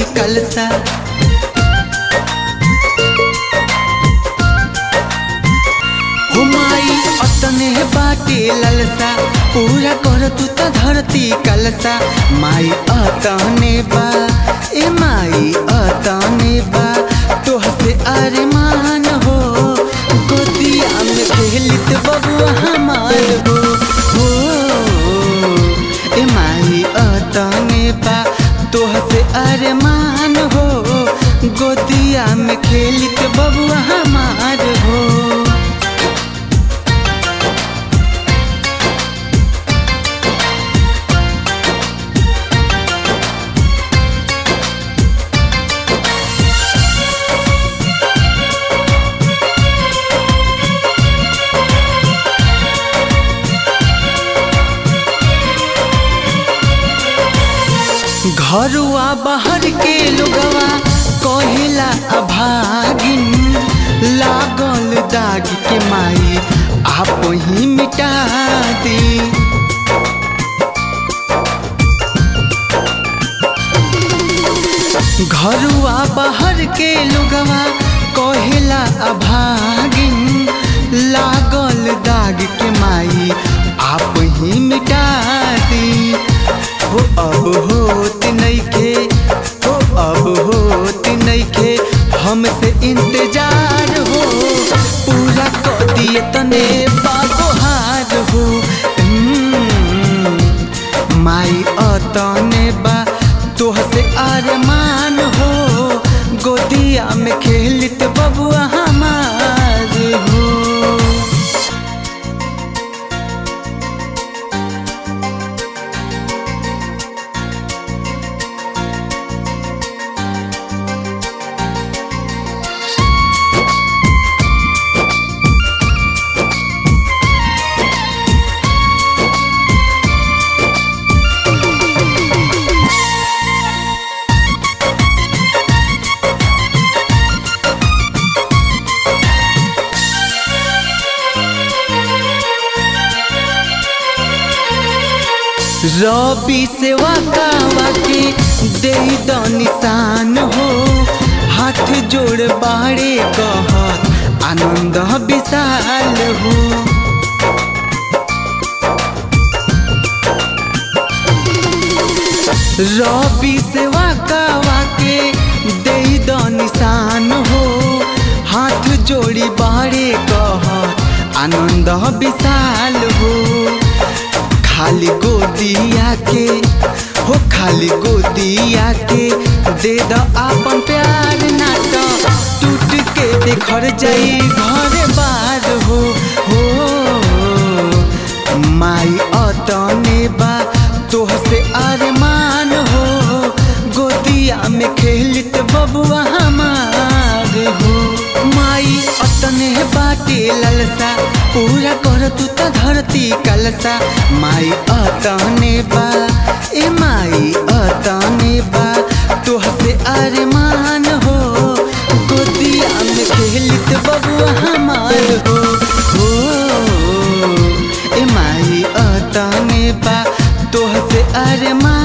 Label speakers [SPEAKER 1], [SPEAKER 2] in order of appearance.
[SPEAKER 1] कलसा हुमाई अतने बाटे ललसा पूरा कर तू त धरती कलसा माई अतने बा ए माई अतने बा तोह से अरमान हो गोदिया में खेलित बबुआ हमार हो हो ए माई अतने बा तोह से अरमान हो गोदिया में खेलित बबुआ हमार हो घरुआ बाहर के लोगवा कहेला अभागिन लागल दाग के माई आप ही मिटा दी घरुआ बाहर के लोगवा कहेला अभागिन लागल दाग के माई आप ही मिटा दी हो अब होत नइखे हो अब होत नइखे हमसे इंतजार हो पूरा कर दिए तने बागोहार हो हम्म, माई अतने बा तोह से अरमान हो गोदिया में खेलित बबुआ हमार हो रबी से वाका वाके दे द निशान हो हाथ जोड़ बाड़े कहत आनंद विशाल हो रबी से वाका वाके दे द निशान हो हाथ जोड़ी बाड़े कहत आनंद विशाल हो खाली गोदिया के हो खाली गोदिया के दे द आपन प्यार नाट टूट के देखर जाई घर बार हो हो माई अतने बा तोह से अरमान हो गोदिया में खेलित बबुआ हमार हो माई अतने बाटे ललसा पूरा कर तू त धरती कलसा माई अतने बा ए माई अतने बा तोह से अरमान हो गोदिया में खेलित बबुआ हमार हो हो ए माई अतने बा तोह से अरमान